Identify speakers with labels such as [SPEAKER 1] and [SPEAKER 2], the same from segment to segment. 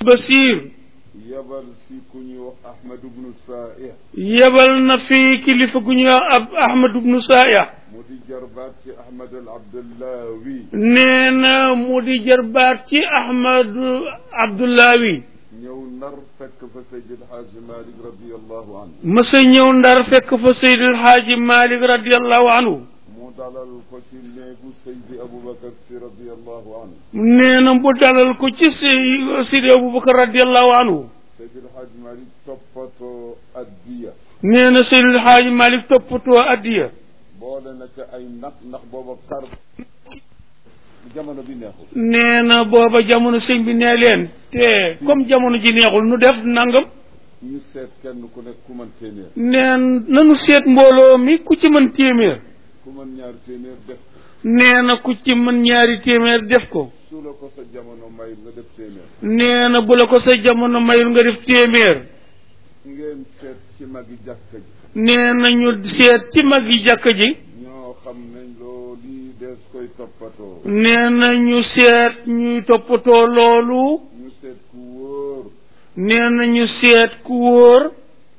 [SPEAKER 1] Basiir
[SPEAKER 2] yabal si ku ñuy wax Ahmad ibnu Saih
[SPEAKER 1] yebal na fi kilifa gu ñuy wax ab Ahmad ibnu Saaya
[SPEAKER 2] mu di jarbaat ci Ahmad al Abdullawi
[SPEAKER 1] nee na mu di jarbaat ci Ahmad Abdullawi
[SPEAKER 2] ñëw nar fekk fa Seydi El Hadji Malick radiallahu anhu
[SPEAKER 1] mësa ñëw ndar fekk fa Seydil Haaji Malik radiallahu anhu
[SPEAKER 2] mu dalal ko ci néegu Seydi Aboubacar si radiallahu anhu
[SPEAKER 1] nee na mu dalal ko ci Sey Seydi Aboubacar radiallahu anhu
[SPEAKER 2] Seydi El Hadji Malick toppatoo addiya
[SPEAKER 1] nee na Seydil Haaji Malik toppatoo addiya
[SPEAKER 2] boole na ca ay nag ndax booba kar jamono bi neexul
[SPEAKER 1] nee na booba jamono sëñ bi nee leen te comme jamono ji neexul nu def nangam
[SPEAKER 2] ñu seet kenn ku nekk ku mën téeméer
[SPEAKER 1] neen nanu seet mbooloo mi ku ci mën téeméer
[SPEAKER 2] ku mën ñaari téeméer def
[SPEAKER 1] nee na ku ci mën ñaari téeméer def ko
[SPEAKER 2] su la ko sa jamono may nga def téeméer
[SPEAKER 1] nee na bu la ko sa jamono mayul nga def téeméer
[SPEAKER 2] ngeen seet ci magi jàkka ji
[SPEAKER 1] nee na ñu seet ci mag yi jàkka ji
[SPEAKER 2] ñoo xam ne loolu dees koy toppatoo
[SPEAKER 1] nee na ñu seet ñuy toppatoo loolu
[SPEAKER 2] ñu seet ku wóor
[SPEAKER 1] nee na ñu seet ku wóor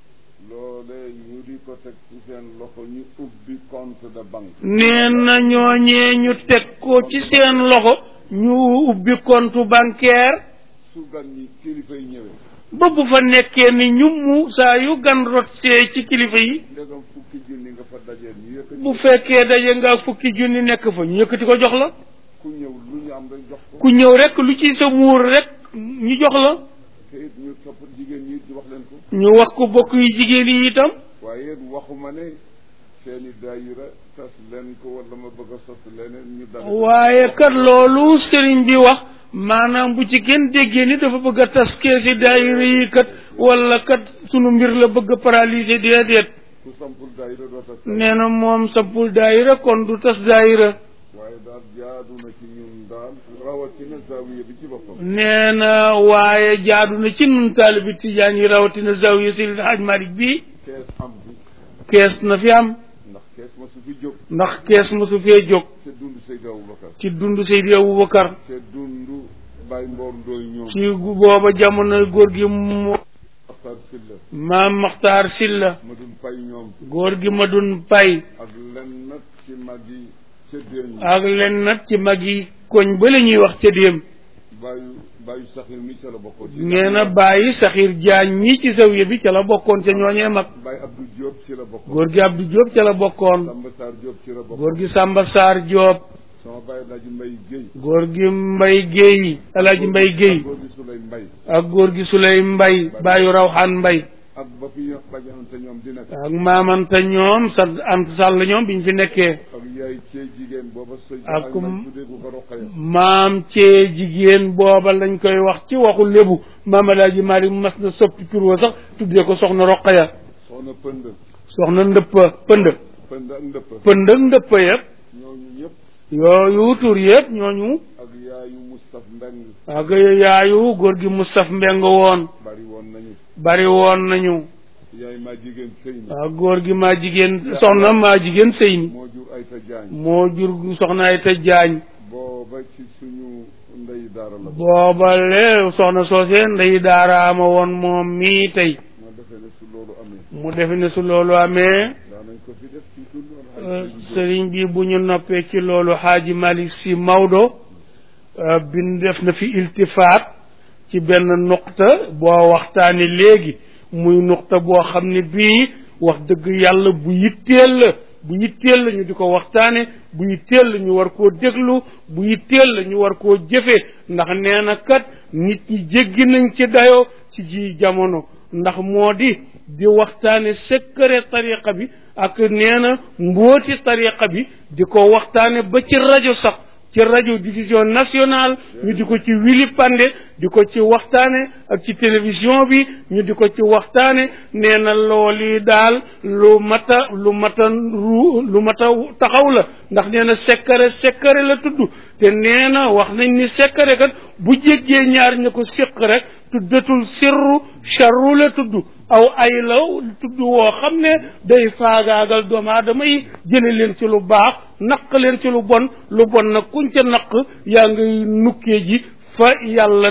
[SPEAKER 2] loolee ñu di ko teg ci seen loxo ñu ubbi compte de banque
[SPEAKER 1] nee na ñooñee ñu teg ko ci seen loxo ñu ubbi compte bancaire
[SPEAKER 2] su gan ñi kilifa yi ñëwee
[SPEAKER 1] ba bu fa nekkee ni ñum saa yu gan rot see ci kilifa yi
[SPEAKER 2] ndegam fukki junni nga fa dajeel ñu yëkkati
[SPEAKER 1] bu fekkee daje nga fukki junni nekk fa ñu yëkkati ko jox la
[SPEAKER 2] ku ñëw lu ñu am rek jox ko
[SPEAKER 1] ku ñëw rek lu ci sa muur rek ñu jox la
[SPEAKER 2] te it ñu topp jigéen ñi ñu wax leen ko
[SPEAKER 1] ñu wax ko bokk yu jigéen yi itam
[SPEAKER 2] waaye it waxuma ne seeni daayira tas leen ko wala ma bëgg a sos leneen ñu dal
[SPEAKER 1] waaye kat loolu sëriñ bi wax maanaam bu ci kenn déggee ni dafa bëgg a tas keesi daayira yi kat wala kat sunu mbir la bëgg a paralyser déedéet
[SPEAKER 2] ku sampul daayira doo tas
[SPEAKER 1] nee na moom sampul daayira kon du tas daayira
[SPEAKER 2] waaye daal jaadu na ci ñun daal rawatina zawiya bi ci boppam
[SPEAKER 1] nee na waaye jaadu na ci nun taalibi tijaan yi rawatina zawiya Seydi Haj Malik bi
[SPEAKER 2] kees am bi
[SPEAKER 1] kees na fi am
[SPEAKER 2] ndax kees ma su fi jóg
[SPEAKER 1] ndax kees mosu fee jóg
[SPEAKER 2] te dund Seydi Aboubacar
[SPEAKER 1] ci dund Seydi Aboubacar
[SPEAKER 2] te dund Baye Mboor Ndooy ñoom
[SPEAKER 1] ci booba jamono góor gi mu
[SPEAKER 2] Maxtar Silla
[SPEAKER 1] maam Maxtaar Silla
[SPEAKER 2] ma dun pay ñoom
[SPEAKER 1] góor gi ma dun pay
[SPEAKER 2] ak lenn nag ci mag yi ca déen yi
[SPEAKER 1] ak len nag ci mag yi koñ ba la ñuy wax ca déem
[SPEAKER 2] bàyyu bàyyu saxir mi ca la bokkoon ci
[SPEAKER 1] nee na bàyyi saxiir jaañ ñi ci zawiya bi ca la bokkoon ca ñooñee mag
[SPEAKER 2] Baye Abdou Diop ci la bokkoon
[SPEAKER 1] góor gi Abdou Diop ca la bokkoon
[SPEAKER 2] Samba Sarr Diop ci la bokkoon
[SPEAKER 1] góor gi Samba Sarr Diop
[SPEAKER 2] sama bàyyi laaji Mbay Géy
[SPEAKER 1] góor gi Mbay Géey Alaaji Mbay Géey
[SPEAKER 2] góor gi Sulay Mbay
[SPEAKER 1] ak góor gi Suley Mbay bàyyu Rawxaan Mbay
[SPEAKER 2] ak ba fi bajanante ñoom di nekk
[SPEAKER 1] ak maamanta ñoom sa ant sàll ñoom biñ fi nekkee
[SPEAKER 2] ak yaay cee jigéen booba sëy
[SPEAKER 1] Ak
[SPEAKER 2] man tuddee ko ko roqaya
[SPEAKER 1] maam cee jigéen booba lañ koy wax ci waxu lébu maam Alaaji Maalik mas na soppi tur wa sax tuddee ko soxna Roqaya
[SPEAKER 2] soxna pënd
[SPEAKER 1] soxna ndëppa pënd
[SPEAKER 2] pënd ak ndëpp
[SPEAKER 1] pënd ak ndëppa yëpp
[SPEAKER 2] ñooñu ñëpp
[SPEAKER 1] yooyu tur yëpp ñooñu
[SPEAKER 2] ak yaayu Moustapha Mbeng
[SPEAKER 1] ak yaayu góor gi Mustaf Mbeng woon
[SPEAKER 2] bari woon nañu
[SPEAKER 1] bari woon nañu
[SPEAKER 2] yaay maa jigéen sëy na
[SPEAKER 1] ak góor gi maa jigéen soxna maa jigéen sëy ni
[SPEAKER 2] moo jur Ayta Jaañ
[SPEAKER 1] moo jur soxna ay te jaañ
[SPEAKER 2] booba ci suñu ndey daara la
[SPEAKER 1] booba le soxna soose ndey daaraama woon moom mii tey
[SPEAKER 2] ma defee ne su loolu amee
[SPEAKER 1] mu defe ne su loolu amee
[SPEAKER 2] daanañ ko fi def ci dund
[SPEAKER 1] euh, sëriñ bi bu ñu noppee ci loolu xaaji Malik si Maodo euh, bin def na fi iltifaat ci benn nuqta boo waxtaani léegi muy nuqta boo xam ne bii wax dëgg yàlla bu yitteel la bu yitteel la ñu di ko waxtaane bu yitteel la ñu war koo déglu bu yitteel la ñu war koo jëfe ndax nee na kat nit ñi jéggi nañ ci dayoo ci ji jamono ndax moo di di waxtaane secret tariqa bi ak nee na mbooti tariqa bi di ko waxtaane ba ci rajo sax ci rajo diffusion nationale ñu di ko ci wili pande di ko ci waxtaane ak ci télévision bi ñu di ko ci waxtaane nee na loolu daal lu mata lu mata ru lu mata taxaw la ndax nee na sekkare sekkare la tudd te nee na wax nañ ni sekkare kat bu jéggee ñaar ñu ko séq rek tuddatul sirru charru la tudd aw ay law tudd woo xam ne day faagaagal doomu aadama yi jële leen ci lu baax naq leen ci lu bon lu bon nag kuñ ca naq yaa ngay nukkee ji fa yàlla ne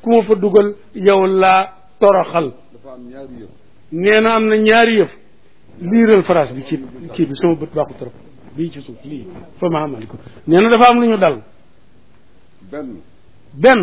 [SPEAKER 1] ku ma fa dugal yow laa toroxal
[SPEAKER 2] dafa am ñaari yëf
[SPEAKER 1] nee na am na ñaari yëf liiral phrase bi ci kii bi sama bët baaxu trop bii ci suuf lii fa ma xamali ko nee na dafa am lu ñu dal
[SPEAKER 2] benn
[SPEAKER 1] benn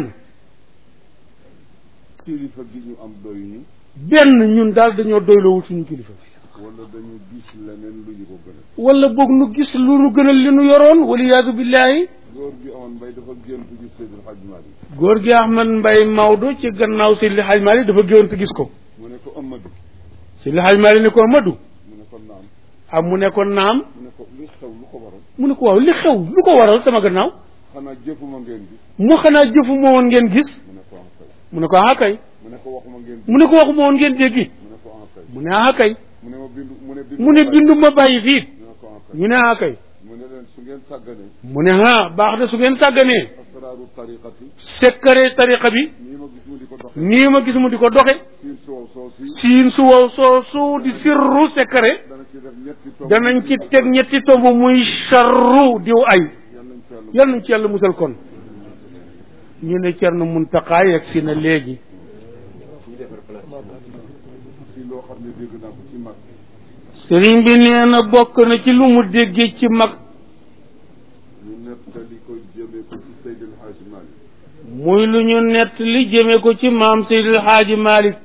[SPEAKER 2] kilifa gi ñu am doy ñu
[SPEAKER 1] benn ñun daal dañoo doylowul suñu kilifa
[SPEAKER 2] wala dañu gis leneen lu ñu ko gënal
[SPEAKER 1] wala boog nu gis lu nu gënal li nu yoroon waliyaadu billaahi
[SPEAKER 2] góor gi amoon mbay dafa gént gis Seydil Hadj Malick
[SPEAKER 1] góor gi Ahmad Mbay Maodo ci gannaaw Seydi Hadj Malick dafa géwante gis ko
[SPEAKER 2] mu ne ko Amadou
[SPEAKER 1] Seydi Hadj Malick ne ko Amadou
[SPEAKER 2] mu ne ko naam
[SPEAKER 1] ah mu ne ko naam
[SPEAKER 2] mu ne ko li xew lu ko waral
[SPEAKER 1] mu ne ko waaw li xew lu ko waral sama gannaaw
[SPEAKER 2] xanaa jëfuma ngeen gis
[SPEAKER 1] mu xanaa jëfu ma woon ngeen gis
[SPEAKER 2] mu ne ko ah kay
[SPEAKER 1] mu ne ko ah kay
[SPEAKER 2] mu ne ko waxuma ngeen gis
[SPEAKER 1] mu ne ko waxuma woon ngeen déggi
[SPEAKER 2] mu ne ko ah kay
[SPEAKER 1] mu ne ah kay
[SPEAKER 2] mu ne ma bindu mu ne bindu
[SPEAKER 1] mu ne bindu ma bàyyi fii
[SPEAKER 2] mu ne ko ah kay
[SPEAKER 1] ñu ne ah kay
[SPEAKER 2] mu ne leen su ngeen sàgganee
[SPEAKER 1] mu ne ah baax na su ngeen sàgganee
[SPEAKER 2] asraaru tariqati
[SPEAKER 1] sekkare tariqa bi
[SPEAKER 2] nii ma gis mu di ko doxe
[SPEAKER 1] nii ma gis mu di ko doxe
[SPEAKER 2] siin soow soo si
[SPEAKER 1] siin su wow soo su di sirru sekkare
[SPEAKER 2] dana ci def ñetti tomb
[SPEAKER 1] danañ ci teg ñetti tomb muy charru diw ay
[SPEAKER 2] yal nañ ci yàlla
[SPEAKER 1] yal nañ ci yàlla musal kon ñu ne Cerno Muntaxa yegg si na léegi
[SPEAKER 2] ci loo xam ne dégg naa ko ci mag
[SPEAKER 1] sëriñ bi nee na bokk na ci lu mu déggee ci mag
[SPEAKER 2] ñu nettali ko jëmee ko ci Seydil Hadji Malick
[SPEAKER 1] muy lu ñu nett li jëme ko ci maam Seydil Haaji Malick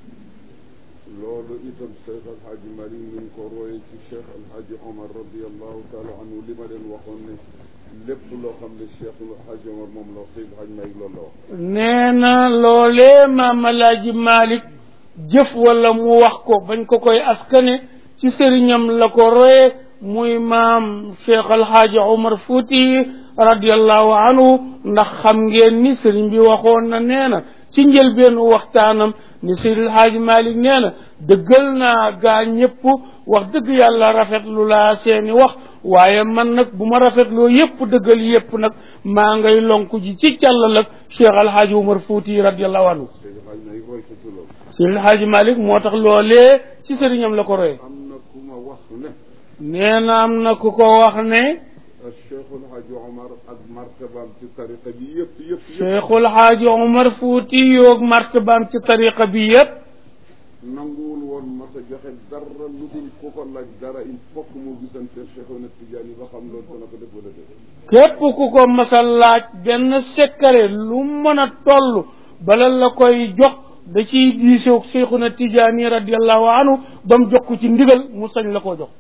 [SPEAKER 2] loolu itam Cheikh Al Hadji Malick ñu ngi ko royee ci Cheikh Al Hadji Omar radiallahu taala anhu li ma leen waxoon ne lépp loo xam ne Cheikh Al Hadji Omar moom la wax Seydil Hadji Malick loolu la wax
[SPEAKER 1] nee na loolee maam Alaaji Malick jëf wala mu wax ko bañ ko koy askane ci sëriñam la ko roye muy maam Cheikh Alhaaji Omar Fouti radiallahu anhu ndax xam ngeen ni sëriñ bi waxoon na nee na ci njëlbeenu waxtaanam ni Seydi Alhaaji Malick nee na dëggal naa gaa ñëpp wax dëgg yàlla rafetlu laa seeni wax waaye man nag bu ma rafetloo yëpp dëggal yëpp nag maa ngay lonku ji ci càllal ak Cheikh Alhaaji Omar Fouti radiallahu anhu
[SPEAKER 2] Seydil Hadji Malick roy ko ci loolu
[SPEAKER 1] Seydi Alhaaji Malick moo tax loolee ci sëriñam la ko roye
[SPEAKER 2] am na ku ma wax ne
[SPEAKER 1] nee na am na ku ko wax ne
[SPEAKER 2] Cheikh Al Hadji Omar ak martabaam ci tariqa bi yëpp yëpp yëpp
[SPEAKER 1] Cheikhul Haaji Omar Fouti yoog martabaam ci tariqa bi yëpp
[SPEAKER 2] nanguwul woon mas a joxe dara lu dul ku ko laaj dara il faut que mu gisante Cheikh Ahmed Tidiane ba xam loolu dana ko def wala def
[SPEAKER 1] képp ku ko masal laaj benn sekkare lu mën a toll bala la koy jox da ciy diisoog Cheikhuna Tijaani radiallahu anhu ba mu jox ko ci ndigal mu sañ la koo jox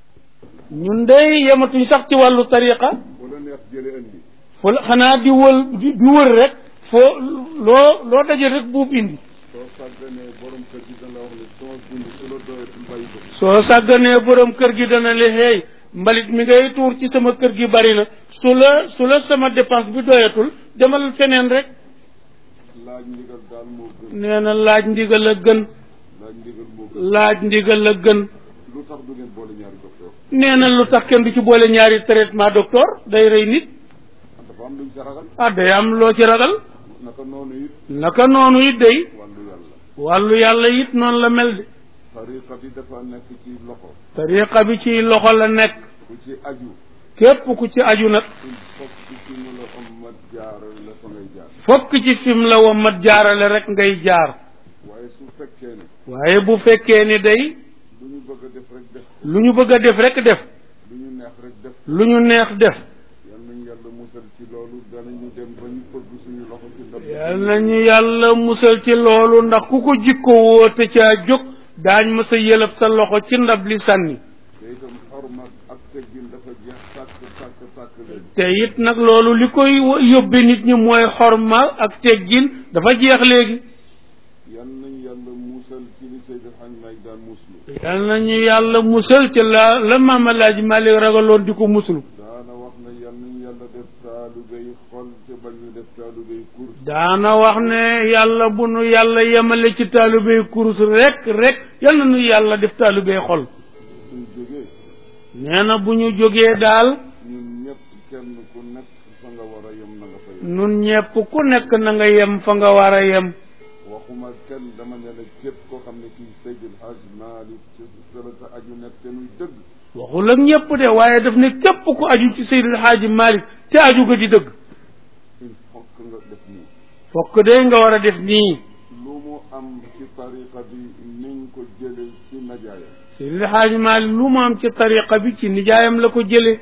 [SPEAKER 1] ñun dey yematuñ sax ci wàllu tariqa
[SPEAKER 2] wala neex jële indi
[SPEAKER 1] fu xanaa di wël di di wër rek foo loo loo daje rek buub indi
[SPEAKER 2] soo sàgganee borom kër gi dana la wax ne sama dund su la doyatul bàyyi ko
[SPEAKER 1] soo sàgganee borom kër gi dana le hey mbalit mi ngay tuur ci sama kër gi bari na su la su la sama dépense bi doyatul demal feneen rek
[SPEAKER 2] laaj ndigal daal moo gën
[SPEAKER 1] nee na laaj ndigal la gën
[SPEAKER 2] laaj ndigal moo gën
[SPEAKER 1] laaj ndigal la gën
[SPEAKER 2] lu tax du ngeen boole ñaari docteur
[SPEAKER 1] nee na lu tax kenn du ci boole ñaari traitement docteur day rey nit
[SPEAKER 2] dafa am luñ sa ragal
[SPEAKER 1] ah day am loo ci ragal
[SPEAKER 2] naka noonu it
[SPEAKER 1] naka noonu it day
[SPEAKER 2] wàllu yàlla
[SPEAKER 1] wàllu yàlla it noonu la mel de
[SPEAKER 2] tariqa bi dafa nekk ci loxo
[SPEAKER 1] tariqa bi ci loxo la nekk
[SPEAKER 2] ku ci aju
[SPEAKER 1] képp ku ci aju nag
[SPEAKER 2] il faut que ci mu la ommat jaaral la fa ngay jaar
[SPEAKER 1] fokk ci fim la wa mat jaarale rek ngay jaar
[SPEAKER 2] waaye su fekkee ne
[SPEAKER 1] waaye bu fekkee ni day
[SPEAKER 2] lu ñu bëgg a def rek def
[SPEAKER 1] lu ñu bëgg a def rek def
[SPEAKER 2] lu ñu neex rek def
[SPEAKER 1] lu ñu neex def
[SPEAKER 2] yal nañu yàlla musal ci loolu danañu dem ba ñu bëgg suñu loxo ci ndab
[SPEAKER 1] yal nañu yàlla musal ci loolu ndax ku ko jikko woo te caa jóg daañ ma sa yëlëb sa loxo ci ndab li sànni
[SPEAKER 2] te itam xorma ak teggin dafa jeex tàkk tàkk tàkk leen
[SPEAKER 1] te it nag loolu li koy yóbbe nit ñi mooy xorma ak teggin dafa jeex léegi
[SPEAKER 2] yal nañu yàlla musal ci li Seydi Hadj Malick daan muslu
[SPEAKER 1] yal nañu yàlla musal ci la la maam Alaaji Malik ragaloon di ko muslu
[SPEAKER 2] daana wax ne yal nañu yàlla def taalubéy xol te bañ ñu def taalubéy kurs
[SPEAKER 1] daana wax ne yàlla bu nu yàlla yemale ci taalubéy kurus rek rek yal na nu yàlla def taalubéy xol
[SPEAKER 2] suñ jógee
[SPEAKER 1] nee na bu ñu jógee daal
[SPEAKER 2] ñun ñëpp kenn ku nekk fa nga war a yem na nga fa yem
[SPEAKER 1] nun ñepp ku nekk na nga yem fa nga war a yem
[SPEAKER 2] waxuma kenn dama ne la képp koo xam ne kii Seydil Hadj Malick ci sërata aju nekk te nuy dëgg
[SPEAKER 1] waxul ak ñëpp de waaye daf ne képp ku aju ci Seydil Haaji Malick te aju ga di dëgg
[SPEAKER 2] il faut que nga def nii
[SPEAKER 1] fokk day nga war a def nii
[SPEAKER 2] lu mu am ci tariqa bi niñ ko jële ci najaayam
[SPEAKER 1] Seydil Xaaji Maalik lu mu am ci tariqa bi ci nijaayam la ko jële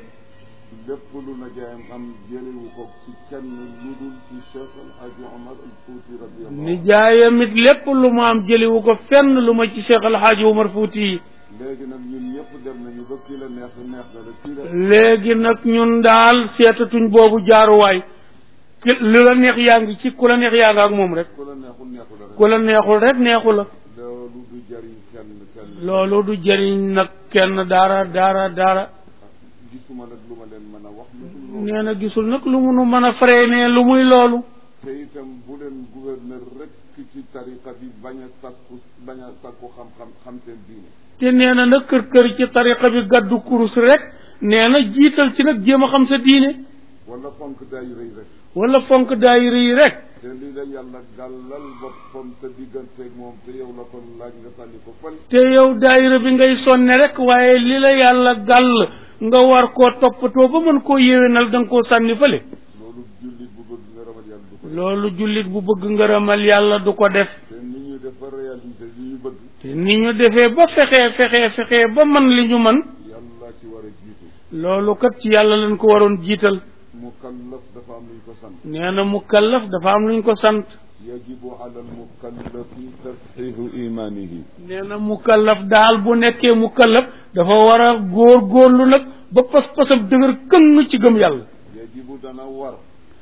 [SPEAKER 2] lépp lu najaayam am jëlewu ko ci kenn lu dul ci Cheikh El Hadji Omar al Fouti radiyallahu
[SPEAKER 1] nijaayam it lépp lu mu am jëlewu ko fenn lu ma ci Cheikh El Hadji Omar Fouti yi
[SPEAKER 2] léegi nag ñun ñëpp dem nañu ba kii la neex neex na la kii la
[SPEAKER 1] léegi nag ñun daal seetatuñ boobu jaaruwaay ki lu la neex yaa ngi ci ku la neex yaa nga ak moom rek
[SPEAKER 2] ku la neexul neexul rek
[SPEAKER 1] ku la neexul rek neexu la
[SPEAKER 2] loolu du jariñ kenn kenn
[SPEAKER 1] loolu du jëriñ nag kenn dara dara dara
[SPEAKER 2] gisuma nag lu ma leen mën a wax lu dul loolu
[SPEAKER 1] nee na gisul nag lu munu mën a freiné lu muy loolu
[SPEAKER 2] te itam bu leen gouverneur rek ci tariqa bi bañ a sakku bañ a sakku xam-xam xam seen diine
[SPEAKER 1] te nee na nag kër kër ci tariqa bi gaddu kurus rek nee na jiital ci nag jéem a xam sa diine
[SPEAKER 2] wala fonk daayira yi rek
[SPEAKER 1] wala fonk daayira yi rek
[SPEAKER 2] te li la yàlla gàllal boppam sa digganteeg moom te yow la ko laaj nga sànni ko fële
[SPEAKER 1] te yow daayira bi ngay sonne rek waaye li la yàlla gàll nga war koo toppatoo ba mën koo yéwénal da nga koo sànni fële
[SPEAKER 2] loolu jullit bu bëgg nga ramal yàlla du ko def
[SPEAKER 1] loolu jullit bu bëgg ngërëmal yàlla du ko def
[SPEAKER 2] te ni ñu def ba réaliser li ñu bëgg
[SPEAKER 1] te ni ñu defee ba fexee fexee fexee ba man li ñu man
[SPEAKER 2] yàlla ci war a jiitu
[SPEAKER 1] loolu kat ci yàlla lañ ko waroon jiital
[SPEAKER 2] mukallaf dafa am luñ ko sant
[SPEAKER 1] nee na mukallaf dafa am luñ ko sant
[SPEAKER 2] yajibu ala almukallafi tasxiixu imanihi
[SPEAKER 1] nee na mukallaf daal bu nekkee mukallaf dafa war a góor góorlu nag ba pas-pasam dëgër këng ci gëm yàlla
[SPEAKER 2] yajibu dana war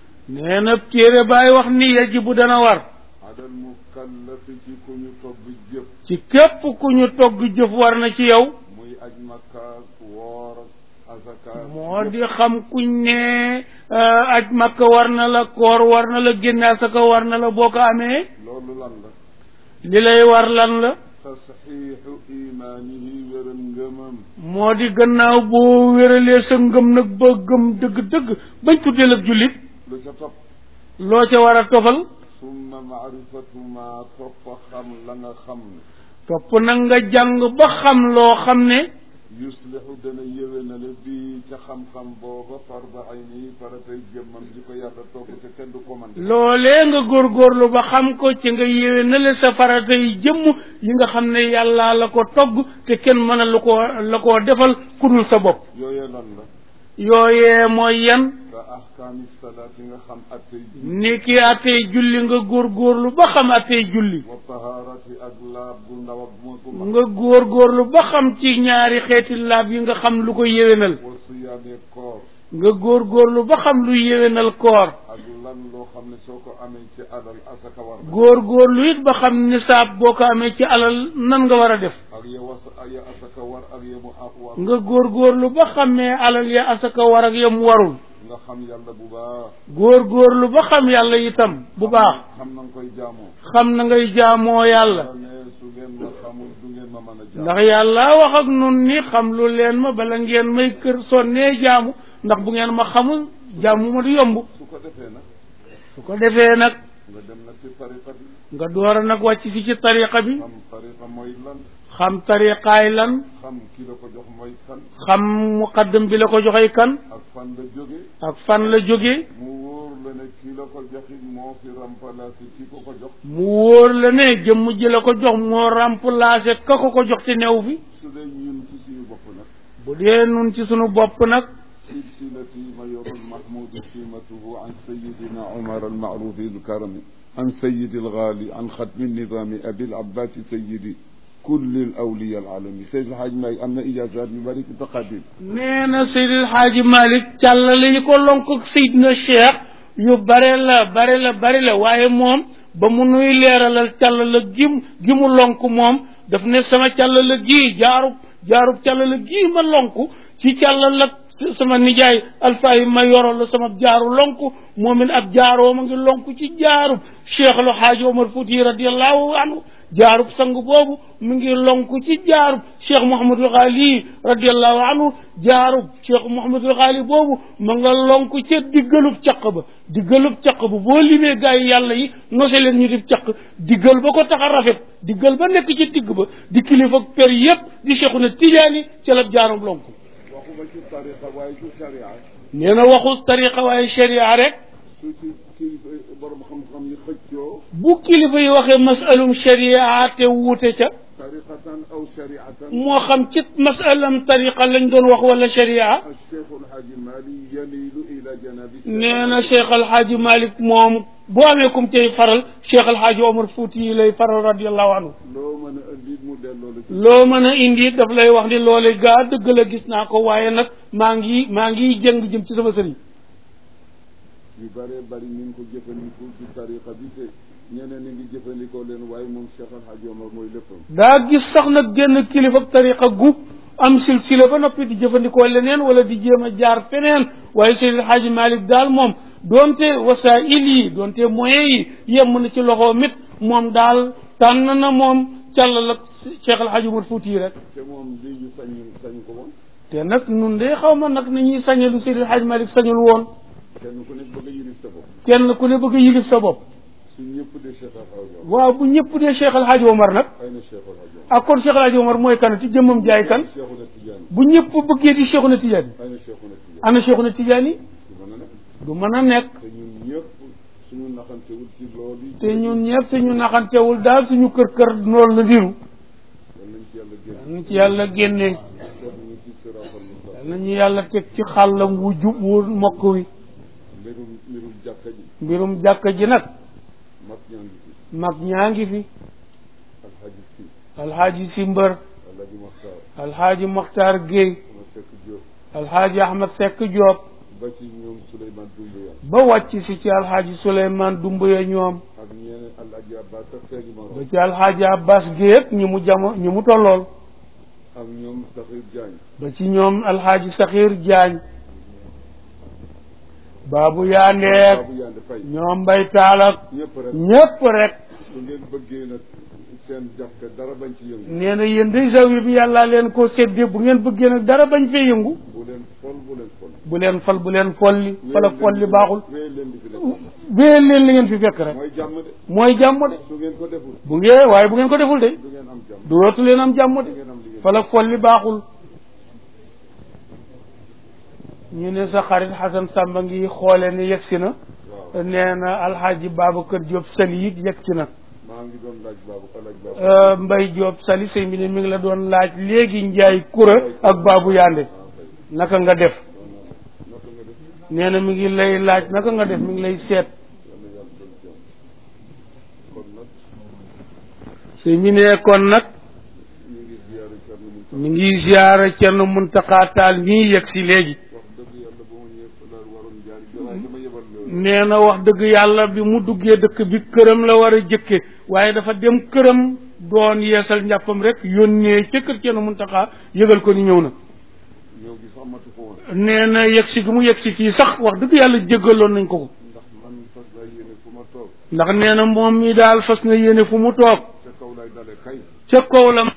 [SPEAKER 1] nee na téere baay wax ni yajibu dana war
[SPEAKER 2] ala almukallafi ci ku ñu togg jëf
[SPEAKER 1] ci képp ku ñu togg jëf war na ci yow
[SPEAKER 2] muy aj makka woor azaka
[SPEAKER 1] moo di xam kuñ ne euh, aj makka war na la koor war na la génne asaka war na la boo ko amee
[SPEAKER 2] loolu lan la
[SPEAKER 1] li lay war lan la
[SPEAKER 2] tasxiixu imaanihi wéral ngëmam
[SPEAKER 1] moo di gannaaw boo wéralee sa ngëm nag ba gëm dëgg-dëgg bañ tuddeel ak jullit
[SPEAKER 2] lu ca topp
[SPEAKER 1] loo ca war a tofal
[SPEAKER 2] summa maarifatu ma topp xam la nga xam ne
[SPEAKER 1] topp nag nga jàng ba xam loo xam ne
[SPEAKER 2] yuslixu dana yéwénale bi ca xam-xam booba farda ayni faratay jëmmam ji ko yàlla togg te kenn du ko man
[SPEAKER 1] loolee nga góorgóorlu ba xam ko ci nga yéwee na le sa farata yi jëmm yi nga xam ne yàlla la ko togg te kenn mën a lu ko la koo defal ku dul sa bopp
[SPEAKER 2] yooyee lan la
[SPEAKER 1] yooyee mooy yan
[SPEAKER 2] ka ahkaami salaat yi nga xam attey ji
[SPEAKER 1] ni ki attey julli nga góorgóorlu ba xam attey julli
[SPEAKER 2] wa taharati ak laab gu ndaw ak moo gu mag
[SPEAKER 1] nga góorgóorlu ba xam ci ñaari xeeti laab yi nga xam lu ko yéwénal
[SPEAKER 2] wa siyaamee koor
[SPEAKER 1] nga góorgóorlu ba xam lu yéwénal koor
[SPEAKER 2] ak lan loo xam ne soo ko amee ci alal asaka war na
[SPEAKER 1] góorgóorlu it ba xam nisaab boo ko amee ci alal nan nga war a def
[SPEAKER 2] ak ya was ya asaka war ak ya mu ak war
[SPEAKER 1] nga góorgóorlu ba xamee alal ya asaka war ak yam warul
[SPEAKER 2] nga xam yàlla bu baax
[SPEAKER 1] góorgóorlu ba xam yàlla itam bu baax
[SPEAKER 2] xam na nga koy jaamoo
[SPEAKER 1] xam na ngay jaamoo yàlla
[SPEAKER 2] yàlla ne su ngeen ma xamul du ngeen ma mën a jaam
[SPEAKER 1] ndax yàlla wax ak nun ni xam lu leen ma bala ngeen may kër sonnee jaamu ndax bu ngeen ma xamul jaamu ma du yomb
[SPEAKER 2] su ko defee nag
[SPEAKER 1] su ko defee nag
[SPEAKER 2] nga dem nag ci tariqa bi
[SPEAKER 1] nga door a nag wàcc si ci tariqa bi
[SPEAKER 2] xam tariqa mooy lan
[SPEAKER 1] xam tariqaay lan
[SPEAKER 2] xam ki la ko jox mooy kan
[SPEAKER 1] xam muqaddam bi la ko joxee kan
[SPEAKER 2] ak fan la jóge
[SPEAKER 1] ak fan la jóge
[SPEAKER 2] mu wóor la ne ki la ko joxit moo fi remplacé ki ko ko jox
[SPEAKER 1] mu wóor la ne jëmm ji la ko jox moo remplacé ka ko ko jox te new fi
[SPEAKER 2] su dee ñun ci suñu bopp nag
[SPEAKER 1] bu dee nun ci sunu bopp nag
[SPEAKER 2] silsilati mayor mahmoud simatuhu an sayidina umar almaarufi alkarami an sayidi algaali an xatmi nidami abi alabbasi sayidi kulli alawliya alalami Seydi El Hadj Malick am na ijaazaat yu bëri ci taqadim
[SPEAKER 1] nee na Seydil Xaaji Malik càllale yi ko lonk ak Seydina Cheikh yu bare la bare la bare la waaye moom ba mu nuy leeralal càllala gim gi mu lonk moom daf ne sama càllala gii jaarub jaarub càllala gii ma lonk ci càllala sama nijaay alfaayi ma yoro la sama jaaru lonk moom it ab jaaroo ma ngi lonk ci jaarub Cheikh lu Xaaji Omar Fouti radiallahu anhu jaarub sang boobu mu ngi lonk ci jaarub cheikh Mouhamadul Ghali radiallahu anhu jaarub cheikh Mouhamadul Ghali boobu ma nga lonk ca diggalub caq ba diggalub caq ba boo limee gaa yi yàlla yi nose leen ñu di caq diggal ba ko tax a rafet diggal ba nekk ci digg ba di kilifa per yépp di cheikhu na tijaani ca la jaarub lonk
[SPEAKER 2] waxuma ci tariqa waaye ci sharia
[SPEAKER 1] nee na waxul tariqa waaye sharia rek
[SPEAKER 2] su ci kilifa borom xam-xam yi xëccoo
[SPEAKER 1] bu kilifa yi waxee masalum sharia te wuute ca
[SPEAKER 2] tariqatan aw shariatan
[SPEAKER 1] moo xam ci masalam tariqa lañ doon wax wala sharia
[SPEAKER 2] الشيخ الحاج مالي يميل إلى جناب
[SPEAKER 1] nee na Cheikh Al Hadj Malick moom boo amee kum tey faral Cheikh Al Hadj Omar Fouti yi lay faral radiallahu anhu
[SPEAKER 2] loo mën a indi mu delloo la ci
[SPEAKER 1] loo mën a indi daf lay wax ni loole gaa dëgg la gis naa ko waaye nag maa ngi maa ngi jëng jëm ci sama sëriñ
[SPEAKER 2] yu bëree bëri ñu ngi ko jëfandikoo ci tariqa bi te ñeneen ñi ngi jëfandikoo leen waaye moom Cheikh Al Hadj Omar mooy léppam
[SPEAKER 1] daa gis sax nag génn kilifa tariqa gu am silsila ba noppi di jëfandikoo leneen wala di jéem a jaar feneen waaye Seydil Hadji Malick daal moom doonte wasaa'il yi doonte moyens yi yem na ci loxo mit moom daal tànn na moom càllal ak Cheikh El Hadj Omar Fouti yi rek
[SPEAKER 2] te moom lii ñu sañ sañ ko woon
[SPEAKER 1] te nag nun de xaw ma nag ni ñuy sañe lu Seydil Hadji Malick sañul woon
[SPEAKER 2] kenn ku nekk bëgg a yilif sa bopp
[SPEAKER 1] kenn ku ne bëgg a yilif sa bopp
[SPEAKER 2] su ñëpp de Cheikh Al Hadj Omar
[SPEAKER 1] waaw bu ñëpp dee Cheikh El Hadj Omar nag
[SPEAKER 2] ay na Cheikh Al Hadj Omar
[SPEAKER 1] ak kon Cheikh El Hadj Omar mooy kan ci jëmmam jaay kan
[SPEAKER 2] Cheikhuna Tidiane
[SPEAKER 1] bu ñëpp bëggee di Cheikhuna Tidiane
[SPEAKER 2] ay na Cheikhuna Tidiane
[SPEAKER 1] ana Cheikhuna Tidiane yi
[SPEAKER 2] du mën a nekk
[SPEAKER 1] du mën a nekk
[SPEAKER 2] te ñun ñëpp suñu naxantewul ci loolu yi
[SPEAKER 1] te ñun ñëpp suñu naxantewul daal suñu kër kër noonu la diru
[SPEAKER 2] yal nañ ci yàlla génn
[SPEAKER 1] nañ ci yàlla génnee
[SPEAKER 2] def ñu ci siraatal mustaqim
[SPEAKER 1] nañu yàlla teg ci xàllam wu jub wu mokk wi
[SPEAKER 2] mbirum mbirum jàkka ji
[SPEAKER 1] mbirum jàkka ji nag
[SPEAKER 2] mag ñaa ngi fi
[SPEAKER 1] mag ñaa ngi fi
[SPEAKER 2] alxaaji si
[SPEAKER 1] alxaaji si mbër
[SPEAKER 2] alxaaji maxtaar
[SPEAKER 1] alxaaji Mokhtar Gueye
[SPEAKER 2] ma fekk Diop
[SPEAKER 1] alxaaji Ahmed Seck Diop
[SPEAKER 2] ba ci ñoom Souleymane Doumbouya
[SPEAKER 1] ba wàcc si ci alxaaji Souleymane Doumbouya ñoom
[SPEAKER 2] ak ñeneen alxaaji Abbas ak seeni
[SPEAKER 1] ba
[SPEAKER 2] morom
[SPEAKER 1] ci alxaaji Abbas Gueye ñi mu jamo ñi mu tollool
[SPEAKER 2] ak ñoom Saxir Diagne
[SPEAKER 1] ba ci ñoom alxaaji Saxiir Jaañ baabu yaandeek
[SPEAKER 2] Babou Yande Faye
[SPEAKER 1] ñoom mbay taalak
[SPEAKER 2] ñëpp rek
[SPEAKER 1] ñépp rek
[SPEAKER 2] su ngeen bëggee nag seen jàkka dara bañ ci yëngu
[SPEAKER 1] nee na yéen day zawiya bi yàllaa leen ko séddee bu ngeen bëggee nag dara bañ fee yëngu
[SPEAKER 2] bu leen fol bu leen fol
[SPEAKER 1] bu leen fal bu leen folli fal ak folli baaxul
[SPEAKER 2] wéy leen di fi def
[SPEAKER 1] wéyal leen li ngeen fi fekk rek
[SPEAKER 2] mooy jàmm de
[SPEAKER 1] mooy jàmm de
[SPEAKER 2] su ngeen ko deful
[SPEAKER 1] bu ngeen waaye bu ngeen ko deful de
[SPEAKER 2] du ngeen am jàmm
[SPEAKER 1] dootu leen am jàmm
[SPEAKER 2] du
[SPEAKER 1] de
[SPEAKER 2] ngeen am liggéey
[SPEAKER 1] fal ak folli baaxul ñu ne sa xarit Xasan Samba ngi xoole ne yegsi na
[SPEAKER 2] waaw
[SPEAKER 1] nee na alxaaji Babacar Diop Sali it yegsi na
[SPEAKER 2] maa ngi doon laaj baabu alaaj baabu
[SPEAKER 1] Euh, Mbay Diop Sali sëñ bi ne mi ngi la doon laaj léegi Njaay Kura ak Baabu Yande naka nga def
[SPEAKER 2] naka nga def
[SPEAKER 1] nee na mi ngi lay laaj naka nga def mi ngi lay seet
[SPEAKER 2] yàlla yàlla doon jàmm kon nag
[SPEAKER 1] sëñ bi ne kon nag
[SPEAKER 2] ñu ngi ziyaare Thierno Mountakha
[SPEAKER 1] mi ngi ziyaara Cerno Muntaxa Taal mii yegg si léegi
[SPEAKER 2] wax dëgg yàlla ba ma ñëwee fa daal waroon jaar waaye dama yebal loolu
[SPEAKER 1] nee na wax dëgg yàlla bi mu duggee dëkk bi këram la war a jëkke waaye dafa dem këram doon yeesal njàppam rek yónnee ca kër Cerno Muntaxa yëgal ko ni ñëw na
[SPEAKER 2] ñëw gi sax matu ko woon
[SPEAKER 1] nee na yegg si gi mu yegg si fii sax wax dëgg yàlla jéggaloon nañ ko ko
[SPEAKER 2] ndax man fas naa yéene fu ma toog
[SPEAKER 1] ndax nee na moom mi daal fas na yéene fu mu toog
[SPEAKER 2] ca kaw lay dale kay
[SPEAKER 1] ca kaw la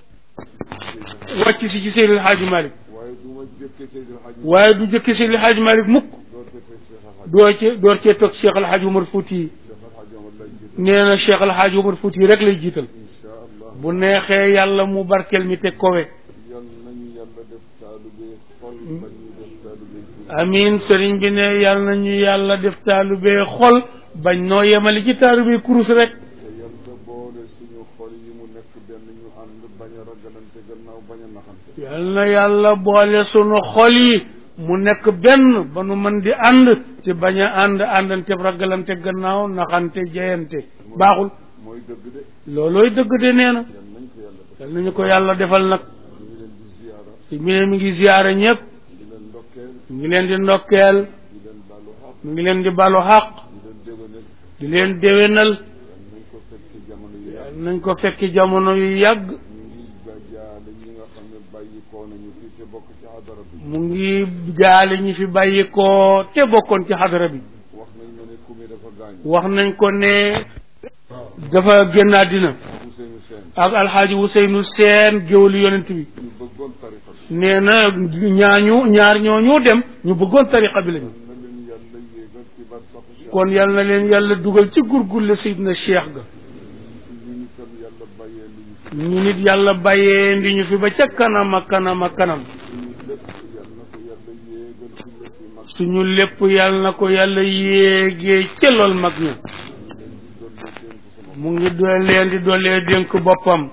[SPEAKER 1] wàcc si ci Seydil Hadji Malick
[SPEAKER 2] waaye du ma jëkkee Seydil Hadji
[SPEAKER 1] waaye du jëkke Seydil Hadji Malick mukk
[SPEAKER 2] doo jëkkee Cheikh Al Hadji
[SPEAKER 1] doo ci door cee toog Cheikh El Hadji Omar Fouti yi
[SPEAKER 2] Cheikh Al Hadji Omar lay jiital
[SPEAKER 1] nee na Cheikh El Hadji Omar Fouti yi rek lay jiital
[SPEAKER 2] insha allah
[SPEAKER 1] bu neexee yàlla mu barkeel mi te kowe
[SPEAKER 2] yal nañu yàlla def taalube xol ba ñu def taalube tur
[SPEAKER 1] amin sëriñ bi ne yàlla nañu yàlla def taalubee xol bañ noo yemali ci taalubee kurus rek
[SPEAKER 2] te yàlla boole suñu xol yi mu nekk benn ñu ànd bañ a ragalante gannaaw bañ a naxante
[SPEAKER 1] yal na yàlla boole sunu xol yi mu nekk benn ba nu mën di ànd te bañ a ànd àndante ragalante gannaaw naxante jeyante baaxul
[SPEAKER 2] mooy dëgg de
[SPEAKER 1] loolooy dëgg de nee na
[SPEAKER 2] yal nañ ko yàlla def
[SPEAKER 1] yal nañu ko yàlla defal nag
[SPEAKER 2] ñu ngi leen di ziyaara
[SPEAKER 1] si mi ne mi ngi ziyaare ñëpp
[SPEAKER 2] di leen ndokkeel
[SPEAKER 1] mi ngi leen di ndokkeel
[SPEAKER 2] di leen baalu xaq
[SPEAKER 1] mi ngi leen di balu xaq
[SPEAKER 2] di leen déwénal
[SPEAKER 1] di leen déwénal
[SPEAKER 2] yal nañ ko fekk jamono yi
[SPEAKER 1] yal nañ ko fekki jamono yu yàgg
[SPEAKER 2] ñu ngi ba jaale ñi nga xam ne bàyyi koo nañu fii te bokk ci hadara bi
[SPEAKER 1] mu ngi jaale ñi fi bàyyi ko te bokkoon ci xadara bi
[SPEAKER 2] wax nañ ma ne ku mi dafa gaañ
[SPEAKER 1] wax nañ ko ne dafa génn àddina
[SPEAKER 2] Ousseynou Sène
[SPEAKER 1] ak alxaaji Ousseynou Seen géwëlu yonent bi
[SPEAKER 2] ñu bëggoon tariqa bi
[SPEAKER 1] nee na ñaañu ñaar ñooñu dem ñu bëggoon tariqa bi lañu
[SPEAKER 2] na leen yàlla yéegal ci bar saxu
[SPEAKER 1] kon yal na leen yàlla dugal ci gurgulle Seydina Cheikh ga
[SPEAKER 2] ñu ni tam yàlla bàyyee li ñu fi
[SPEAKER 1] ñu nit yàlla bàyyee ndi ñu fi ba ca kanam a kanam a kanam
[SPEAKER 2] suñu lépp yàlla na ko yàlla yéegal ci lépp yi mag
[SPEAKER 1] suñu lépp yàlla na ko yàlla yéegee ca lool mag ñu mu ngi do leen di doolee dénk boppam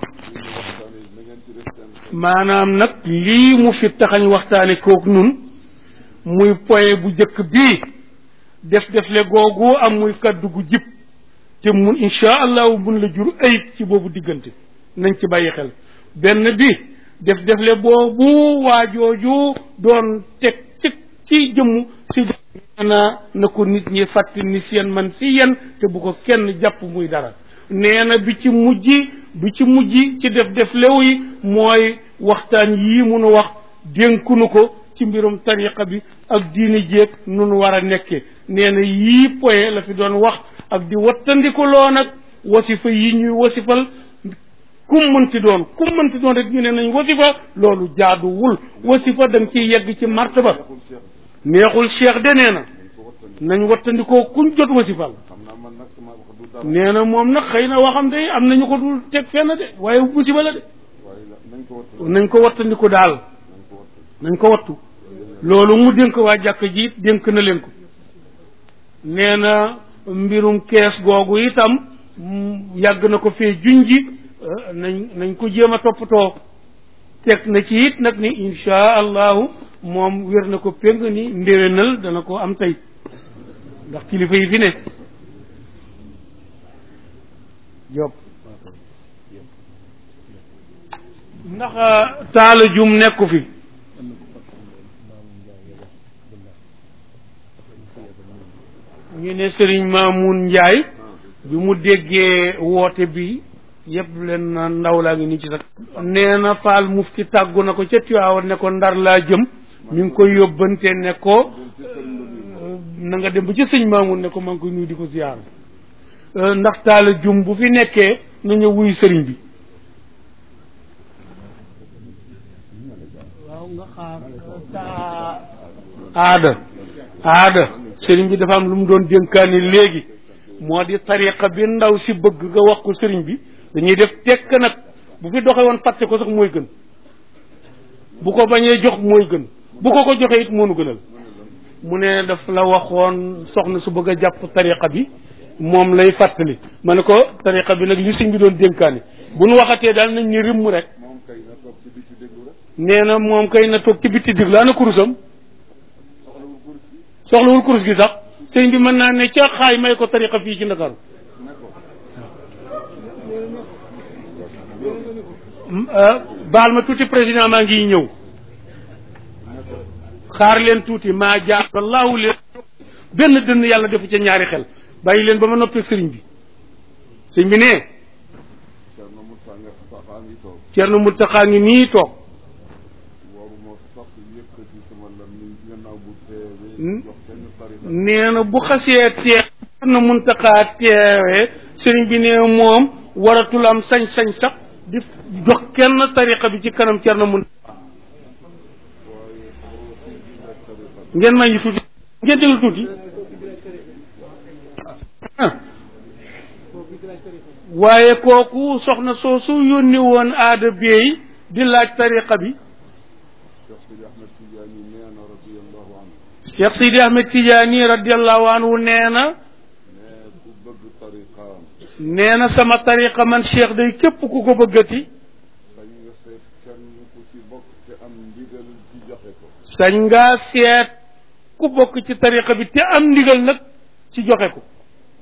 [SPEAKER 1] maanaam nag lii mu fi taxañ waxtaane kook nun muy poye bu jëkk bii def defle googu am muy kaddu gu jib te mun insha allahu mun la jur ayib ci boobu diggante nañ ci bàyyi xel benn bi def defle boobu waajooju doon teg ci ci jëmm si na na ko nit ñi fàtti ni seen man si yen te bu ko kenn jàpp muy dara nee na bi ci mujj bi ci mujj ci def def lew yi mooy waxtaan yii munu wax dénkunu ko ci mbirum tariqa bi ak diini jéeg nunu war a nekke nee na yii poye la fi doon wax ak di wattandiku loo nag wasifa yi ñuy wasifal kum mënti doon kum mënti doon rek ñu ne nañ wasifa loolu jaaduwul wasifa da nga ciy yegg ci martaba neexul cheikh de nee na nañ wattandikoo kuñ jot wasifal nee na moom nag xëy na waxam de am nañu ko dul teg fenn de waaye musiba la de nañ ko wattandiku daal nañ ko wattu loolu mu dénk waa jàkk ji dénk na leen ko nee na mbirum kees googu itam yàgg na ko fee junji nañ nañ ko jéem a toppatoo teg na ci it nag ni insha allahu moom wér na ko péng ni ndéwénal dana ko am tey ndax kilifa yi fi ne Diop ndax taala jum nekku fi ñu ne sëriñ Maamun Njaay bi mu déggee woote bi yëpp leen na ndaw laa ngi nii ci sax nee na faal mufti tàggu na ko ca Tiwaawan ne ko ndar laa jëm mi ngi koy yóbbante ne ko na nga dem ba ci sëñ Maamun ne ko maa ngi koy nuyu di ko ziyaar ndax taala jum bu fi nekkee na ñëw wuyu sëriñ bi waaw nga xaar aada aada sëriñ bi dafa am lu mu doon dénkaani léegi moo di tariqa bi ndaw si bëgg nga wax ko sëriñ bi dañuy def tekk nag bu fi doxe woon fàtte ko sax mooy gën bu ko bañee jox mooy gën bu ko ko joxee it moonu gënal mu ne daf la waxoon soxna su bëgg a jàpp tariqa bi moom lay fàttali ma ne ko tariqa bi nag li sëñ bi doon dénkaani bu nu waxatee daal nañ ni rimm rek nee na moom kay na toog ci bitti déglu ana kurusam soxlawul kurus gi sax sëñ bi mën naa ne ca xaay may ko tariqa fii ci Ndakaaru baal ma tuuti président maa ngi ñëw xaar leen tuuti maa jaar wallaahu leen benn dënn yàlla defu ca ñaari xel bàyyi leen ba ma noppeeg sëriñ bi sëñ bi ne Cerno Muntaxa ngi nii toog nee na bu xasee teew Cerno Muntaxa teewee sëriñ bi ne moom waratul am sañ-sañ sax di jox kenn tariqa bi ci kanam Cerno Muntaxa ngeen may ñu tuuti ngeen déglu tuuti waaye kooku soxna soosu yónni woon aada beey di laaj tariqa bi Cheikh Sidi Ahmed Tidiane radiallahu anhu nee na nee na sama tariqa man cheikh day képp ku ko bëggati sañ ngaa seet ku bokk ci tariqa bi te am ndigal nag ci joxe ko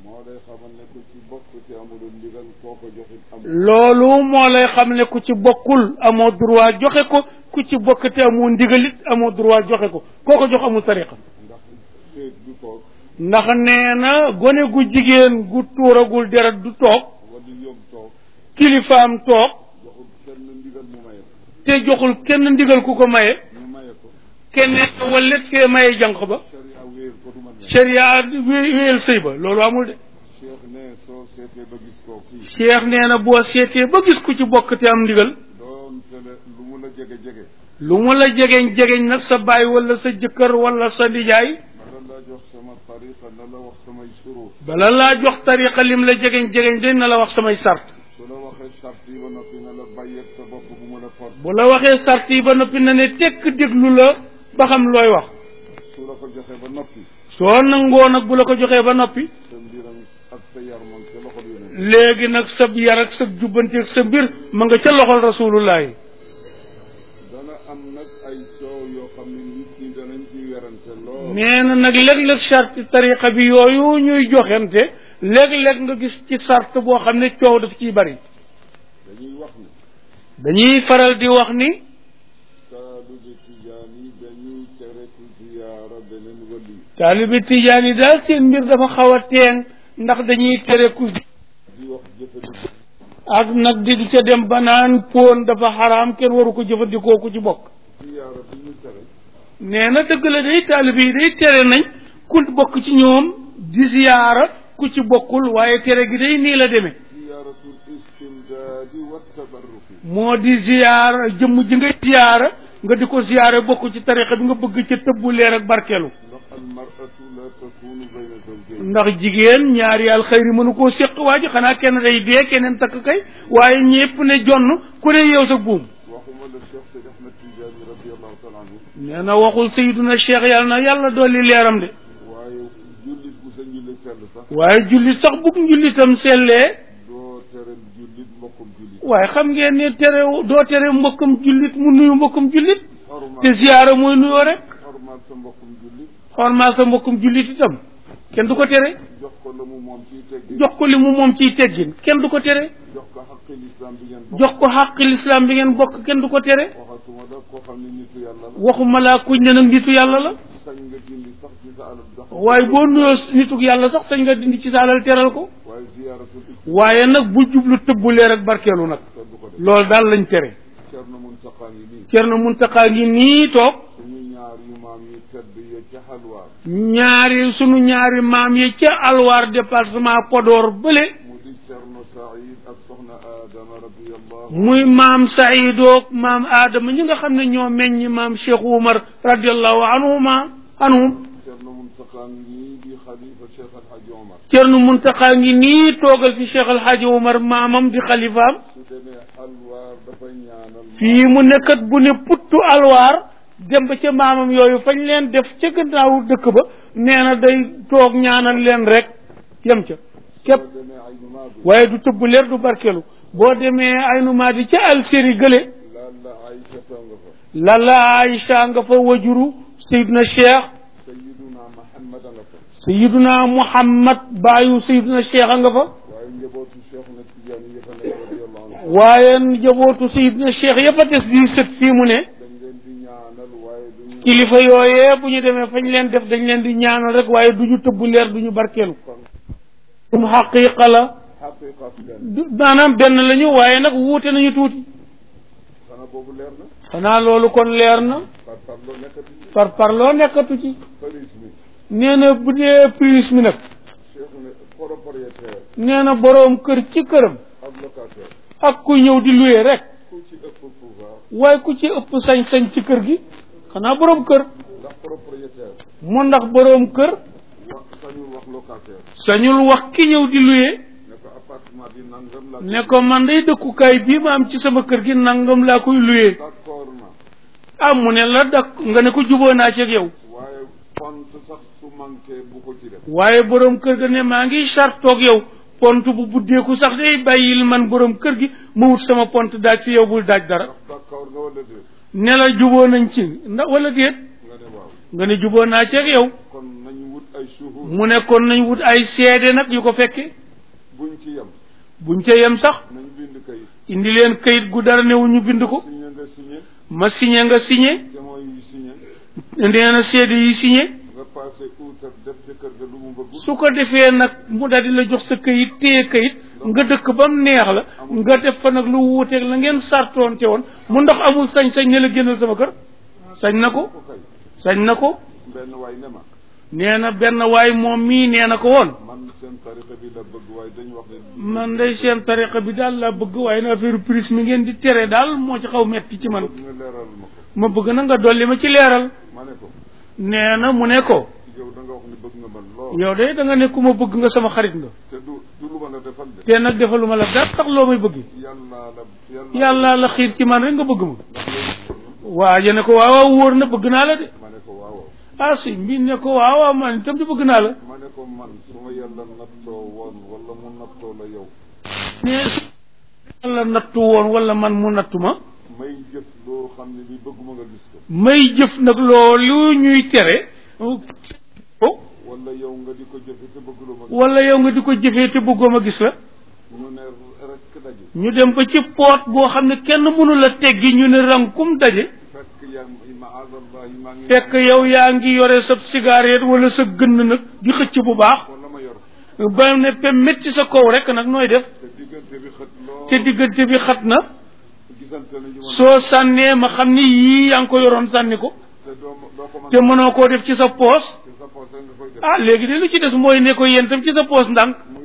[SPEAKER 1] loolu moo lay xam ne ku ci bokkul amoo droit joxe ko ku ci bokk te amoo ndigalit amoo droit joxe ko koo ko jox amul tariqa ndax nee na gone gu jigéen gu tuuragul deret du toog kilifaam toog te joxul kenn ndigal ku ko maye keneen wallet fee maye jànq ba sharia wéyal sëy ba loolu amul de cheikh nee na boo seetee ba gis ku ci bokk te am ndigal lu mu la jegeñ jegeñ nag sa baay wala sa jëkkër wala sa nijaay bala laa jox tariqa lim la jegeñ jegeñ de na la wax samay sart bu la waxee sart yi ba noppi na ne tekk déglu la ba xam looy wax
[SPEAKER 2] su la ko joxee ba noppi
[SPEAKER 1] soo nangoo nag bu la ko joxee ba noppi
[SPEAKER 2] sa mbiram ak sa yar moom ca loxol yonent
[SPEAKER 1] léegi nag sa yar ak sa jubbante ak sa mbir ma nga ca loxol rasulullah yi
[SPEAKER 2] dana am nag ay coow yoo xam ne nit ñi danañ ci werante lool
[SPEAKER 1] nee na nag léeg-léeg charte tariqa bi yooyu ñuy joxente léeg-léeg nga gis ci sart boo xam ne coow daf ciy bari
[SPEAKER 2] dañuy wax ne
[SPEAKER 1] dañuy faral di wax ni
[SPEAKER 2] taalibe tijaan yi dañuy tere ku ziyaara beneen wali
[SPEAKER 1] taalibi tijaan yi daal seen mbir dafa xaw a teeng ndax dañuy tere ku zi-
[SPEAKER 2] di wax jëfandiku
[SPEAKER 1] ak nag di ca dem ba naan póon dafa xaraam kenn waru ko jëfandikoo ku ci bokk
[SPEAKER 2] ziyaara bi ñu tere
[SPEAKER 1] nee na dëgg la day taalibe yi day tere nañ ku bokk ci ñoom di ziyaara ku ci bokkul waaye tere gi day nii la demee
[SPEAKER 2] ziyaaratul istimdaadi wa tabarruki
[SPEAKER 1] moo di ziyaara jëmm ji nga ziyaara nga di ko ziyaara bokk ci tarixa bi nga bëgg ca tëbbu leer ak barkeelu
[SPEAKER 2] ndax al mar'atu la takunu bayna zawjayn
[SPEAKER 1] ndax jigéen ñaari alxayri mënu koo séq waa ji xanaa kenn day dee keneen takk kay waaye ñépp ne jonn ku ne yow sa buum
[SPEAKER 2] waxuma la Cheikh Seydi Ahmed Tidiane radiallahu taala anhu
[SPEAKER 1] nee na waxul sayiduna cheikh yàlla na yàlla dolli leeram de
[SPEAKER 2] waaye jullit bu sa njulli sell sax
[SPEAKER 1] waaye jullit sax bugg njullitam sellee
[SPEAKER 2] doo tere jullit mbokkum jullit
[SPEAKER 1] waaye xam ngeen ne tere doo tere mbokkam jullit mu nuyu mbokkam jullit
[SPEAKER 2] xormaal
[SPEAKER 1] te ziyaara mooy nuyoo rek
[SPEAKER 2] xormaal sa mbokkum jullit
[SPEAKER 1] xormaa sa mbokkum jullit itam kenn du ko tere
[SPEAKER 2] jox ko la mu moom ciy teggi
[SPEAKER 1] jox ko li mu moom ciy teggin kenn du ko tere
[SPEAKER 2] jox ko xaqi lislaam bi ngeen bokk
[SPEAKER 1] jox ko xàqi lislaam bi ngeen bokk kenn du ko tere
[SPEAKER 2] waxatuma la koo xam ne nitu yàlla la
[SPEAKER 1] waxuma laa kuñ ne nag nitu yàlla la
[SPEAKER 2] sañ nga dindi sax ci sa alal jox ko
[SPEAKER 1] waaye boo nuyoo nituk yàlla sax sañ nga dindi ci saalal teral ko
[SPEAKER 2] waaye ziyaaratul islam
[SPEAKER 1] waaye nag bu jublu tëbbu leer ak barkeelu nag
[SPEAKER 2] kenn du ko def
[SPEAKER 1] loolu daal lañ tere
[SPEAKER 2] Cerno Muntaqa ngi nii
[SPEAKER 1] Cerno Muntaqa ngi nii toog
[SPEAKER 2] suñu ñaar yu maam yi tedd ya ca xalwaar
[SPEAKER 1] ñaari sunu ñaari maam yi ca alwaar département Podor bële
[SPEAKER 2] mu di Cerno Saïd ak soxna Adama radiyallahu
[SPEAKER 1] muy maam Saidoog maam Adama ñi nga xam ne ñoo meññ maam Cheikh Oumar radiallahu anhuma anhum
[SPEAKER 2] Cerno Muntaqa ngi nii di xalifa Cheikh Alhaji Omar
[SPEAKER 1] Cerno Muntaqa ngi nii toogal fi Cheikh Alhaji Oumar maamam di xalifaam
[SPEAKER 2] su demee xalwaar dafay ñaanal
[SPEAKER 1] fii mu nekkat bu ne puttu alwaar dem ba ca maamam yooyu fañ leen def ca gannaawu dëkk ba nee na day toog ñaanal leen rek yem ca képp
[SPEAKER 2] soo demee ay numaadu
[SPEAKER 1] waaye du tëbb leer du barkelu boo demee ay numaadi ca Algérie gële
[SPEAKER 2] lalla Aïcha nga fa
[SPEAKER 1] lala Aïcha nga fa wajuru Seydina Cheikh
[SPEAKER 2] sayiduna Muhammad nga fa
[SPEAKER 1] Seydina Muhammad baayu Seydina Cheikh a nga fa
[SPEAKER 2] waaye njabootu Cheikh na Tidiane yi fa nekk radiyallahu anhu
[SPEAKER 1] waaye njabootu Seydina Cheikh ya fa des di sët fii mu ne
[SPEAKER 2] dañ leen di ñaanal waaye duñu
[SPEAKER 1] kilifa yooyee bu ñu demee fañ leen def dañ leen di ñaanal rek waaye du ñu tëbb leer du ñu barkeelu um xaqiqa la
[SPEAKER 2] xaqiqa leen
[SPEAKER 1] du- maanaam benn lañu waaye nag wuute nañu tuuti
[SPEAKER 2] xanaa boobu leer na
[SPEAKER 1] xanaa loolu kon leer na
[SPEAKER 2] par par loo nekkati
[SPEAKER 1] par par loo nekkatu ci
[SPEAKER 2] police mi
[SPEAKER 1] nee na bu dee prise mi nag
[SPEAKER 2] Cheikh ne propriétaire
[SPEAKER 1] nee na boroom kër ci këram
[SPEAKER 2] ak locataire
[SPEAKER 1] ak ku ñëw di luye rek
[SPEAKER 2] ku ci ëpp pouvoir
[SPEAKER 1] waaye ku ci ëpp sañ-sañ ci kër gi xanaa boroom kër
[SPEAKER 2] ndax propriétaire
[SPEAKER 1] mu ndax boroom kër
[SPEAKER 2] wax sañul wax locataire
[SPEAKER 1] sañul wax ki ñëw di luye
[SPEAKER 2] ne ko appartement bi nangam la
[SPEAKER 1] ne ko man day dëkkukaay bii ma am ci sama kër gi nangam laa koy luye
[SPEAKER 2] d'accord na
[SPEAKER 1] ah mu ne la dak nga ne ko juboo naa ci ak yow
[SPEAKER 2] waaye pont sax su manqué bu ko ci def
[SPEAKER 1] waaye boroom kër ga ne maa ngi chartoog yow pont bu buddeeku sax day bàyyil man boroom kër gi ma wut sama pont daaj fi yow bul daaj dara
[SPEAKER 2] ndax d'accord nga wala déet
[SPEAKER 1] ne la juboo nañ ci ndax wala déet
[SPEAKER 2] nga ne waaw
[SPEAKER 1] nga ne juboo naa ci ak yow
[SPEAKER 2] kon nañu wut ay suhud
[SPEAKER 1] mu ne kon nañ wut ay seede nag yu ko fekke
[SPEAKER 2] buñ ci yem
[SPEAKER 1] buñ ca yem sax
[SPEAKER 2] nañ bind kayit
[SPEAKER 1] indi leen kayit gu dara newu ñu bind ko
[SPEAKER 2] signé nga signé
[SPEAKER 1] ma signé nga signé
[SPEAKER 2] témoin yi signé
[SPEAKER 1] nee na seede yi signé
[SPEAKER 2] nga passé outar def ci kër ga lu mu bëgg
[SPEAKER 1] su ko defee nag mu daldi la jox sa kayit téye kayit nga dëkk ba mu neex la nga def fa nag lu wuuteeg la ngeen sartoonte woon mu ndax amul sañ-sañ ne la génnal sama kër sañ na ko
[SPEAKER 2] ko kay
[SPEAKER 1] sañ na ko
[SPEAKER 2] benn waay ne ma
[SPEAKER 1] nee na benn waay moom mii nee na ko woon
[SPEAKER 2] man seen tarixa bi la bëgg waaye dañu wax ne
[SPEAKER 1] man day seen tariqa bi daal laa bëgg waaye na affaire prise mi ngeen di tere daal moo ci xaw metti ci man
[SPEAKER 2] bëgg nga leeral ma ko
[SPEAKER 1] ma bëgg na nga dolli ma ci leeral
[SPEAKER 2] ma ne ko
[SPEAKER 1] nee na mu ne ko
[SPEAKER 2] yow da nga wax ne bëgg nga man lool
[SPEAKER 1] yow de da nga ne ku ma bëgg nga sama xarit nga
[SPEAKER 2] te du du lu ma la defal de
[SPEAKER 1] te nag defaluma la dara tax loo may bëgg
[SPEAKER 2] yàlla la
[SPEAKER 1] yàlla la xiir ci man rek nga bëgg ma
[SPEAKER 2] ndax loolu
[SPEAKER 1] waa ja ne ko waaw waaw wóor na bëgg naa la de
[SPEAKER 2] ma ne ko waaw
[SPEAKER 1] ah si mbi ne ko waaw waaw man itam di bëgg naa la
[SPEAKER 2] ma ne ko man su ma yàlla nattoo woon wala mu nattoo la yow
[SPEAKER 1] ne su yàlla nattu woon wala man mu nattu ma
[SPEAKER 2] may jëf loo xam ne bi bëgguma nga gis ko
[SPEAKER 1] may jëf nag loolu ñuy tere oh
[SPEAKER 2] wala yow nga di ko jëfe te bëgguloo ma gis
[SPEAKER 1] wala yow nga di ko jëfee te bëggoo ma gis la
[SPEAKER 2] ñu ne rek daje
[SPEAKER 1] ñu dem ba ci poot boo xam ne kenn mënu la teggi ñu ne rankum daje
[SPEAKER 2] fekk yaa maazallah maa ngi
[SPEAKER 1] fekk yow yaa ngi yore sa cigarette wala sa gënn nag di xëcc bu baax
[SPEAKER 2] wala ma yor
[SPEAKER 1] ba ne pe métti sa kaw rek nag nooy def
[SPEAKER 2] te diggante bi xët lool
[SPEAKER 1] te diggante bi xat na
[SPEAKER 2] gisante nañu ma
[SPEAKER 1] soo sànnee ma xam ni yii yaa ngi ko yoroon sànni ko
[SPEAKER 2] te doo doo ko mën
[SPEAKER 1] te mënoo koo def ci sa poos
[SPEAKER 2] te sa poos rek nga koy def
[SPEAKER 1] ah léegi de lu ci des mooy ne ko yéen tam ci sa poos ndànk